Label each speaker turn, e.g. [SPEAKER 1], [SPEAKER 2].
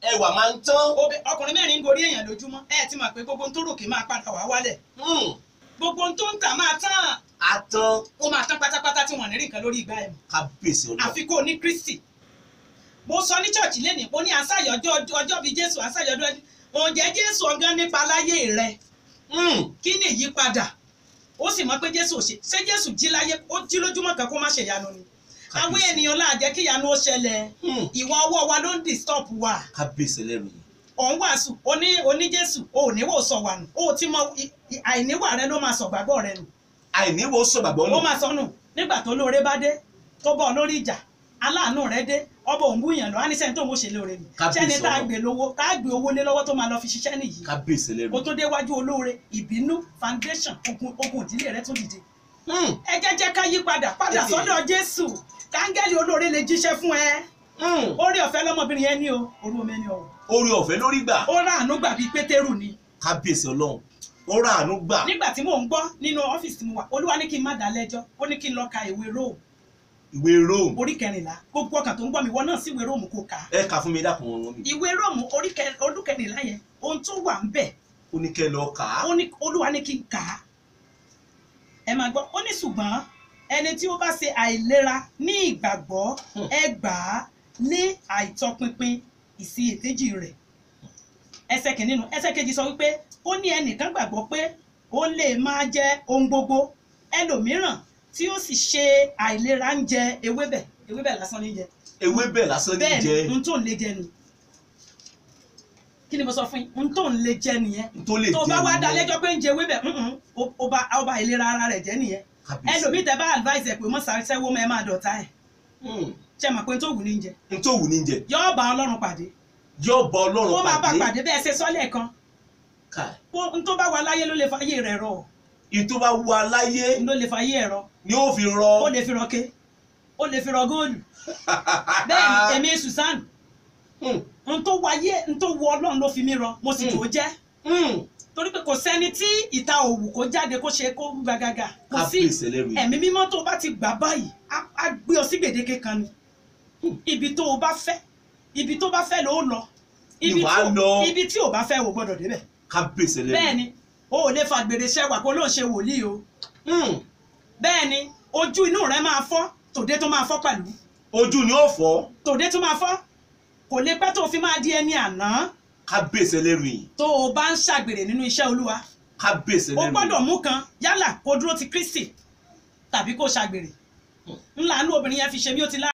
[SPEAKER 1] ẹwà máa ń tán.
[SPEAKER 2] Obe- ọkùnrin mẹ́rin ń gorí èèyàn lójúmọ́ ẹ ti mọ̀ pé gbogbo ohun tó ròkè máa padà wá wálẹ̀
[SPEAKER 1] Hmm,
[SPEAKER 2] gbogbo ohun tó ń tà máa tán
[SPEAKER 1] atán
[SPEAKER 2] ó máa tán pátápátá tí wọ́n ní rí nǹkan lórí ìgbà ẹ̀ mọ́
[SPEAKER 1] kábíyèsí ọlọ́run.
[SPEAKER 2] àfi kó o ní Kristi mo sọ ní church lẹ́nìí mo ní àṣàyọjọ́ ọjọ́ bíi Jésù àṣàyọjọ́ oúnjẹ Jésù ọ̀gán nípa láyé rẹ
[SPEAKER 1] Hmm,
[SPEAKER 2] kí ni ìyípadà ó sì mọ̀ pé Jésù ò ṣe ṣé Jésù jí láyé ó jí lójúmọ́ kan kó má ṣe ìyanu ni àwọn
[SPEAKER 1] Kábíyèsí.
[SPEAKER 2] ènìyàn láà jẹ́ kí ìyanu ó ṣẹlẹ̀
[SPEAKER 1] hmm,
[SPEAKER 2] ìwà ọwọ́ wa ló ń disturb wa
[SPEAKER 1] kábíyèsí ẹlẹ́rù yìí.
[SPEAKER 2] òun wàásù oní oní Jésù o ò níwò sọ wà nù o ò ti mọ i- i- àìníwà rẹ ló máa sọ gbàgbọ́ rẹ nù
[SPEAKER 1] àìníwò sọ gbàgbọ́
[SPEAKER 2] ó
[SPEAKER 1] nù.
[SPEAKER 2] máa sọ nù nígbà tó lóore bá dé tó bọ́ ọ lórí ìjà aláàánú rẹ dé ọba òun búyàn lọ á ní sẹ́ni tó ń ṣe lóore nù
[SPEAKER 1] Kábíyèsí
[SPEAKER 2] sẹ́ni tá a
[SPEAKER 1] Ọlọ́run.
[SPEAKER 2] gbé lówó tá a gbé owó lé lọ́wọ́ tó máa lọ fi ṣiṣẹ́ nìyí
[SPEAKER 1] kábíyèsí ẹlẹ́rù
[SPEAKER 2] kó
[SPEAKER 1] yìí.
[SPEAKER 2] tó déwájú olóore ìbínú foundation ogun ogun ìdílé rẹ tún dìde
[SPEAKER 1] Hmm,
[SPEAKER 2] ẹ jẹ́ jẹ́ ká yí padà padà
[SPEAKER 1] Ee.
[SPEAKER 2] sọ́dọ̀ Jésù káńgẹ́lì olóore lè jíṣẹ́ fún ẹ
[SPEAKER 1] hmm,
[SPEAKER 2] orí ọ̀fẹ́ lọ́mọbìnrin yẹn ní o orí omi ni o
[SPEAKER 1] orí ọ̀fẹ́ lórí gbà.
[SPEAKER 2] ó ráàánú gbà bíi Pétérù ni
[SPEAKER 1] kábíyèsí ọlọ́run. ó rà àánú gbà.
[SPEAKER 2] nígbà tí mò ń gbọ́ nínú ọ́fíìsì tí mo wà olúwa ní kí n má dá lẹ́jọ́ ó ní kí n lọ ka ìwé Róòmù
[SPEAKER 1] ìwé Rome.
[SPEAKER 2] orí kẹrìnlá gbogbo ọkàn tó ń gbọ́ mi wọ́n náà sí ìwé Róòmù kó kà á
[SPEAKER 1] ẹ kà fún mi dákun wọn mi.
[SPEAKER 2] ìwé Róòmù orí kẹ- orí kẹrìnlá yẹn ohun tó wà ń bẹ̀
[SPEAKER 1] ó ní kẹ́ lọ kà á.
[SPEAKER 2] ó ní olúwa ní kí n kà á ẹ máa gbọ́ ó ní ṣùgbọ́n ẹni tí ó bá ṣe àìlera ní ìgbàgbọ́
[SPEAKER 1] Hmm.
[SPEAKER 2] ẹ gbà á ní àìtọpinpin ìsiyèméjì rẹ̀ ẹsẹ̀ kìíní nu ẹsẹ̀ kejì sọ wípé ó ní ẹnìkan gbàgbọ́ pé ó lè máa jẹ ohun gbogbo ẹlòmíràn tí ó sì ṣe àìlera ń jẹ ewébẹ̀ ewébẹ̀ lásán ní jẹ
[SPEAKER 1] ewébẹ̀ lásán ní
[SPEAKER 2] bẹ́ẹ̀
[SPEAKER 1] jẹ
[SPEAKER 2] ni n tó ń lè jẹ ni kí ni mo sọ fún yín n tó ń lè jẹ nìyẹn
[SPEAKER 1] tó lè jẹ
[SPEAKER 2] tó bá wá dá
[SPEAKER 1] nìyẹn.
[SPEAKER 2] lẹ́jọ́ pé ń jẹ ewébẹ̀ mm-mm, ó- ó bá ó bá ìlera ara rẹ̀ jẹ́ nìyẹn
[SPEAKER 1] Kábíyèsí.
[SPEAKER 2] ẹlòmíì tẹ bá advice ẹ pé mọ́ sáré sẹ́wọ́ mọ́ ẹ máa dọ̀tá ẹ̀
[SPEAKER 1] Hmm,
[SPEAKER 2] ṣe mọ̀ pé n tó wù ní jẹ
[SPEAKER 1] n tó wù ní jẹ.
[SPEAKER 2] yọ́ọ́ bá ọlọ́run pàdé
[SPEAKER 1] yóò bọ
[SPEAKER 2] ó
[SPEAKER 1] ọlọ́run
[SPEAKER 2] máa bá
[SPEAKER 1] pàdé.
[SPEAKER 2] pàdé bẹ́ẹ̀ ṣe sọ́lẹ̀ kan
[SPEAKER 1] Káì.
[SPEAKER 2] ó- n tó bá wà láyé ló lè fàyè rẹ̀ rọ
[SPEAKER 1] ìtò bá wù aláyé
[SPEAKER 2] ló lè fàyè ẹ̀ rọ
[SPEAKER 1] ni ó fi
[SPEAKER 2] ó
[SPEAKER 1] rọ.
[SPEAKER 2] lè fi rọ ké ó lè fi rọ góòlù bẹ́ẹ̀ ni èmi Susan
[SPEAKER 1] Hmm,
[SPEAKER 2] n tó wáyé n tó wọ ọlọ́run ló fi mí rọ mo sì
[SPEAKER 1] Hmm.
[SPEAKER 2] tó jẹ́
[SPEAKER 1] hmm,
[SPEAKER 2] torí pé kò sẹ́ni tí ìta òwú kó jáde kó ṣe kó gbàgàgà kò sí
[SPEAKER 1] kábíyèsí ẹlẹ́rù yìí.
[SPEAKER 2] ẹ̀mí mímọ́ tó o bá ti gbà báyìí á á gbé ọ sí gbèdéke kan ni ibi tó o bá fẹ́ ibi tó bá fẹ́ ló lọ ibi
[SPEAKER 1] Ìwà
[SPEAKER 2] tí o-
[SPEAKER 1] lọ.
[SPEAKER 2] ibi tí o bá fẹ́ o gbọ́dọ̀ débẹ̀
[SPEAKER 1] kábíyèsí ẹlẹ́rù
[SPEAKER 2] bẹ́ẹ̀
[SPEAKER 1] yìí.
[SPEAKER 2] ni o ò lè fa gbèrè ṣẹwà kó lóun ṣe wòlíì o
[SPEAKER 1] Hmm,
[SPEAKER 2] bẹ́ẹ̀ ni ojú inú rẹ máa fọ́ tòde tó máa fọ́ pẹ̀lú
[SPEAKER 1] ojú ni ó fọ́
[SPEAKER 2] tòde tó máa fọ́ kò lè pẹ́ tó o fi máa di ẹni àná
[SPEAKER 1] kábíyèsí ẹlẹ́rù yìí.
[SPEAKER 2] tó o bá ń ṣàgbèrè nínú iṣẹ́ olúwa
[SPEAKER 1] kábíyèsí
[SPEAKER 2] o
[SPEAKER 1] ẹlẹ́rù
[SPEAKER 2] gbọ́dọ̀
[SPEAKER 1] yìí.
[SPEAKER 2] mú kan yálà kó dúró ti Kristi tàbí kó ṣàgbèrè ńlá inú obìnrin yẹn fi ṣe mí ó ti lá